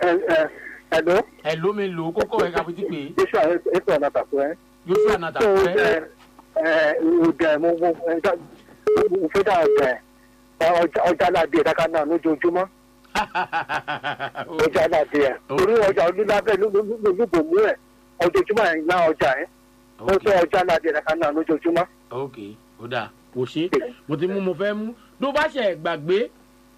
ẹ̀ló ẹ ló mi lò ó kókó ẹ káfí ti pè é joshua ètò ọ̀nà tàkùn ẹ̀. joshua nata tó pẹ́ ọjà mo mo mo fẹ́ dà ọjà ọjà aládìẹ dáká náà lójoojúmọ́ ọjà aládìẹ torí ọjà olúlábẹ́ lójúbò mú ẹ̀ ojoojúmọ́ ẹ̀ ń ná ọjà ẹ̀ mo fẹ́ ọjà aládìẹ dáká náà lójoojúmọ́. ok ó dáa kò ṣe mo ti mú mo fẹ́ mú tó bá ṣe gbàgbé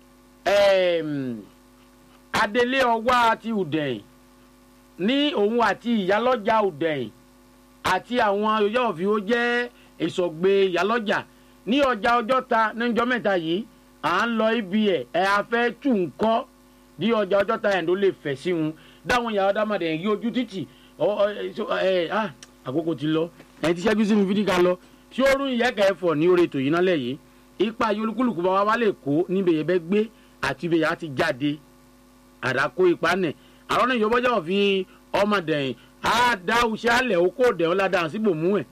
ẹm, adelé ọwá àti ùdẹ̀yìn ní òun àti ìyálọ́jà ùdẹ̀yìn àti àwọn yọ̀ọ̀fì ó jẹ́ ìsọ̀gbè ìyálọ́jà ní ọjà ọjọ́ta níjọ́ mẹ́ta yìí à ń lọ ibi ẹ̀ ẹ̀ a fẹ́ tù ń kọ́ ní ọjà ọjọ́ta ẹ̀ ló lè fẹ̀ sí wọn dáwọn ìyàwó dámadé yí ojú títì ọ ọ ẹ so, ẹ ah, àkókò ti lọ ẹ ti ṣẹ́jú sí mi fídíkà lọ tí ó rún ìyẹ́kẹ́ ẹ̀fọ́ ní orí ètò yìí nálẹ̀ yìí ipa yìí olúkúlùkù bá wa wá lè kó níbi èyẹ bẹ́ gbé àti ibi èyà ti jáde àdàkó ipa nẹ̀ àwọn náà yóò bọ́jà fi ọmọdéyìn á dá oṣù alẹ̀ okó òdẹ̀ ọ́ ládàá síbò mú ẹ̀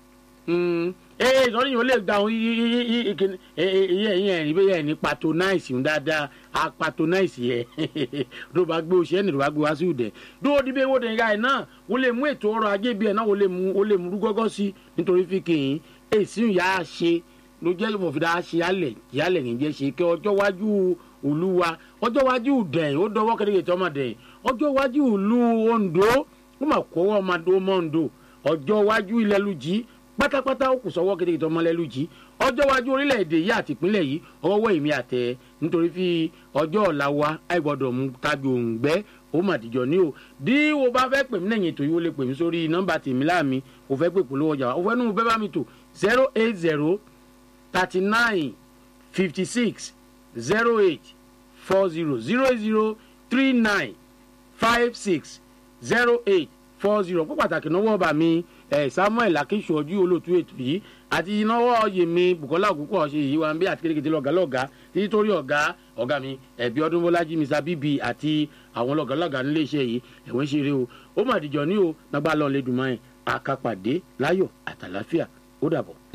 ee ìsọ̀rí yìí ó lè gba àwọn iye ẹ̀yìn ẹ̀rí bẹ́ẹ̀ ẹ̀ ní patronize ń dáadáa a patronize yẹ tó bá gbé oṣù ẹni tó bá gbé wá sí ìdẹ dúró díbẹ̀ wo dẹ̀ ga ẹ̀ náà wọ́n lè mú ètò ọrọ̀ ajé bí ẹ̀ náà wọ́n lè mú wọ́n lè mú rúgọ́gọ́ sí nítorí fi kìín èsì ìyá a ṣe ló jẹ́ ìfọ̀fìdá ṣe alẹ̀ yálẹ̀ ní jẹ́ ṣe kí ọjọ́ wájú olúwa ọjọ́ wájú dẹ̀yìn ó dọwọ́ kékeré tí ọmọ dẹ̀yìn ọjọ́ wájú ìlú ondo ó mà kó ọmọdé ọmọ ondo ọjọ́ wájú ilẹ̀ lùjì pátápátá ó kù sọ́wọ́ kékeré tí ọmọ lẹ́lùjì ọjọ́ wájú orílẹ̀-èdè yìí àti ìpínlẹ̀ yìí ọwọ́ èmi àtẹ nítorí fi ọjọ́ ọ̀la wa àìgbọ́dọ̀ mú tagi òǹgbẹ́ ó mà dìjọ ní o bí o bá fẹ́ pè mí lẹ́yìn ètò yìí ó lè pè mí sórí nọ́mbà tèmi láàmì o fẹ́ pè polówó ọjà wa o fẹ́ nù bẹ́ẹ̀ bá mi tò zero eight zero thirty nine fifty six zero eight four zero zero zero three nine five six zero eight four zero fún pàtàkì náwó ọba mi ẹ samuel akínṣojú olóòtú ètò yìí àti náwó yèmí bukola òkúkọ ọṣẹ yìí wà ń bí àti kékeré lọgá lọgá títí torí ọgá ọgá mi ẹbí ọdún bọlájí mr bíbí àti àwọn lọgá lọgá nílé iṣẹ yìí ẹwọn ṣeré o ó mà dìjọ ní o nàgbà lọ lẹdùnmáyìn àkàpàdé láyọ àtàláfíà ó dàbọ.